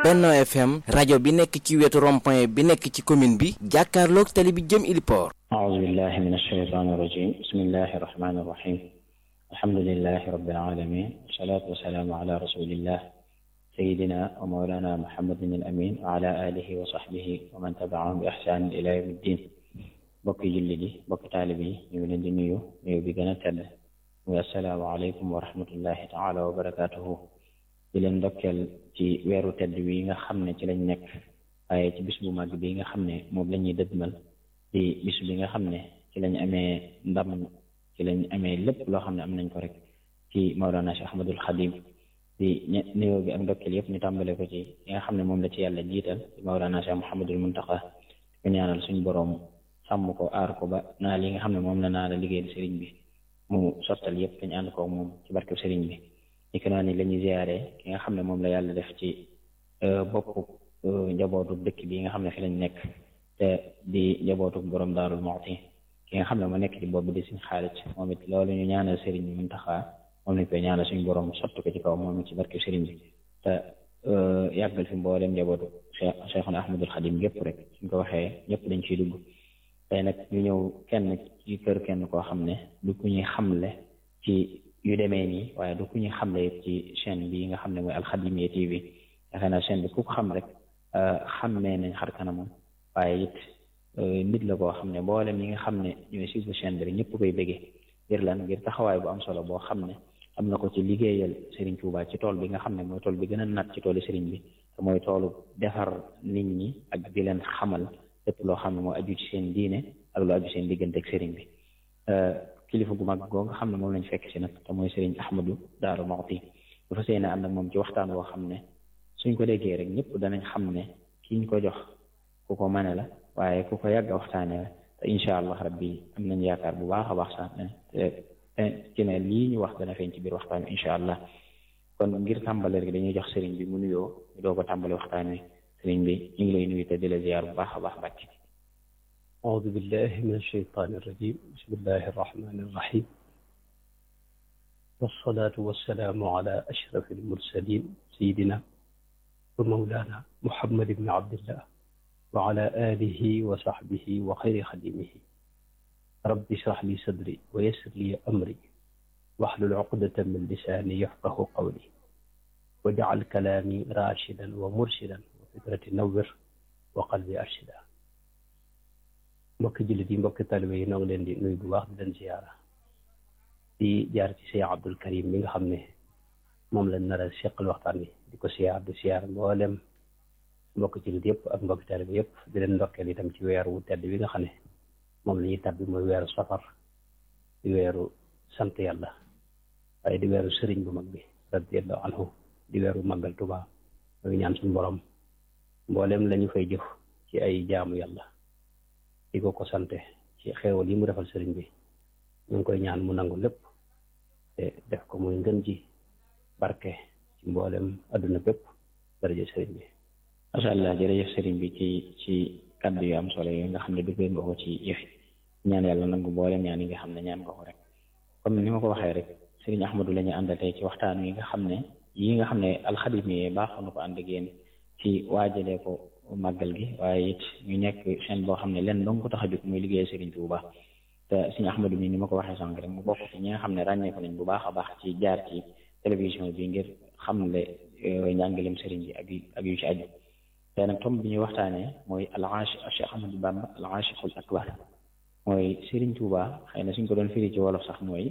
Benno FM rajo bi nekk ci wetu rond-point bi nekk ci commune bi jàkkaarloog tali bi jëm Iliport أعوذ بالله من الشيطان الرجيم بسم الله الرحمن الرحيم الحمد لله رب العالمين والصلاة والسلام على رسول الله سيدنا ومولانا محمد الأمين وعلى آله وصحبه ومن تبعهم بإحسان إلى يوم الدين bokki julli di bokki taalibe yi ñu ngi leen di nuyu nuyu bi gën a tedd muy assalaamu aleykum wa rahmatullahi taala wa barakaatuhu di leen ndokkeel ci weeru tedd wi nga xam ne ci lañ nekk waaye ci bis bu mag bi nga xam ne moom la ñuy dëdmal di bis bi nga xam ne ci lañ amee ndam ci lañ amee lépp loo xam ne am nañ ko rek ci Mawlana Cheikh Ahmadul Xadim di nuyoo bi ak ndokkeel yëpp ñu tàmbale ko ci yi nga xam ne moom la ci yàlla jiital ci Mawlana Cheikh Mouhamadul Muntaqa ko ñaanal suñu boroom sàmm ko aar ko ba naa li nga xam ne moom la naa la liggéeyal sëriñ bi mu sottal yëpp dañu ànd ko moom ci barkeb sëriñ bi ni ko naa ni la ñuy ziyaare ki nga xam ne moom la yàlla def ci boppu njabootu dëkk bi nga xam ne fi lañ nekk te di njabootu borom Daarul Muxti ki nga xam ne moo nekk ci bopp bi di suñ xaalis moom it loolu ñu ñaanal sëriñ bi Muntaxa moom lañ koy ñaanal suñu borom sotti ko ci kaw moom it ci barkeb sëriñ bi te yàggal fi mboolem njabootu Cheikh Cheikhuna Ahmadul Xadim yëpp rek suñ ko waxee ñëpp dañ ciy dugg tey nag ñu ñëw kenn ci kër kenn koo xam ne du ku ñuy xamle ci yu demee nii waaye du ku ñuy xamle it ci chaîne bi nga xam ne mooy Alxadimiya TV yaakaar naa chaîne bi ku ko xam rek xammee nañ xar kanamam waaye it nit la koo xam ne mboolem ñi nga xam ne ñooy suivre chaîne bi rek ñëpp koy bëggee ngir lan ngir taxawaay bu am solo boo xam ne am na ko ci liggéeyal Serigne Touba ci tool bi nga xam ne mooy tool bi gën a nat ci toolu Serigne bi te mooy toolu defar nit ñi ak di leen xamal. lépp loo xam ne moo aju ci seen diine ak lu aju seen diggante ak sëriñ bi kilifa gu mag goo nga xam ne moom lañ fekk si nag te mooy sëriñ Ahmadu Daaru Muxti bu fa seen ànd ak moom ci waxtaan woo xam ne suñ ko déggee rek ñëpp danañ xam ne ki ñu ko jox ku ko mane la waaye ku ko yàgg a waxtaanee la te incha allah rabbi am nañ yaakaar bu baax a baax sax te ci ne lii ñu wax dana feeñ ci biir waxtaan wi incha allah kon ngir tàmbale rek dañuy jox sëriñ bi mu nuyoo ñu doo ko tàmbale waxtaan wi sëriñ bi ñu ngi lay nuyu te di la ziyaar bu baax a baax bàcc أعوذ بالله من الشيطان الرجيم بسم الله الرحمن الرحيم والصلاة والسلام على أشرف المرسلين سيدنا ومولانا محمد بن عبد الله وعلى آله وصحبه وخير خديمه رب اشرح لي صدري ويسر لي أمري واحلل عقدة من لساني يفقه قولي واجعل كلامي راشدا ومرشدا وفكرة نور وقلبي أرشدا mbokki jullit yi mbokki talibe yi noo ngi leen di nuyu bu baax di leen ziyaara di jaar ci Cheikh Abdul Karim mi nga xam ne moom lañ nar a seqal waxtaan wi di ko siyaar di siyaar mboolem mbokki jullit yëpp ak mbokki talibe yëpp di leen ndokkeel itam ci weer wu tedd bi nga xam ne moom la ñuy tabbi mooy weeru safar di weeru sant yàlla waaye di weeru sëriñ bu mag bi radiyallahu anhu di weeru màggal Tuubaa mooy ñaan suñu borom mboolem lañu fay jëf ci ay jaamu yàlla di ko ko sante ci xeewal yi mu defal sëriñ bi ñu ngi koy ñaan mu nangu lépp te def ko muy ngën ji barke ci mboolem adduna bépp daraja sëriñ bi macha allah jërëjëf sëriñ bi ci ci kàddu yu am solo yi nga xam ne duggee nga ko ci yëfi ñaan yàlla nangu mboolem ñaan yi nga xam ne ñaan nga ko rek comme ni ma ko waxee rek sëriñ Ahmadu la ñu àndal tey ci waxtaan wi nga xam ne yi nga xam ne alxadimiye baaxoon na ko ànd ak yéen ci waajalee ko màggal gi waaye it ñu nekk chaîne boo xam ne leen dong ko tax a jóg muy liggéey Serigne Touba te Serigne Ahmadou mi ni ma ko waxee sànq rek mu bokk ci ñi nga xam ne ràññee ko nañ bu baax a baax ci jaar ci télévision bi ngir xamle njàngalem Serigne bi ak ak yu ci aju te nag tomb bi ñuy waxtaanee mooy al-Aashiq Cheikh Ahmadou Bamba al-Aashiqul Akbar mooy Serigne Touba xëy na suñ ko doon firi ci wolof sax mooy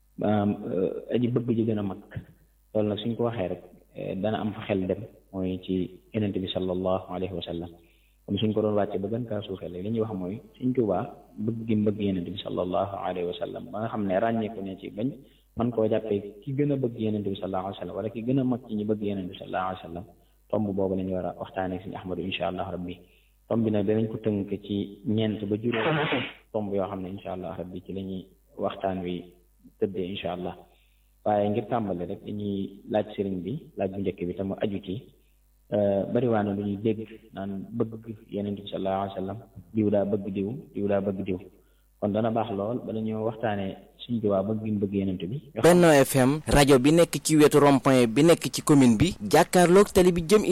aji bëgg ji gën a mag loolu nag suñ ko waxee rek dana am fa xel dem mooy ci yonent bi sallallahu alayhi wa sallam comme suñ ko doon wàcce ba gën kaa suufee li ñuy wax mooy suñ Tuubaa bëgg gi bëgg yonent bi sallallahu alayhi wa sallam ba nga xam ne ràññeeku ne ci bañ man koo jàppee ki gën a bëgg yonent bi sallallahu alayhi wa sallam wala ki gën a mag ci ñi bëgg yonent bi sallallahu alayhi wa sallam tomb boobu la ñu war a waxtaanee suñu Ahmadu insha allah rabbi tomb bi nag danañ ko tënk ci ñeent ba juróom tomb yoo xam ne insha allah rabbi ci la ñuy waxtaan wi tëddee insha allah waaye ngir tàmbale rek dañuy laaj sëriñ bi laaj bu njëkk bi te mu aju ci bari waa na lu ñuy dégg naan bëgg yeneen bi sallallahu alayhi wa sallam diw daa bëgg diw diw daa bëgg diw kon dana baax lool bala ñoo waxtaanee suñ Tuubaa bëgg gi mu bëgg yeneen bi Benno FM rajo bi nekk ci wetu rond-point bi nekk ci commune bi jàkkaarloog tali bi jëm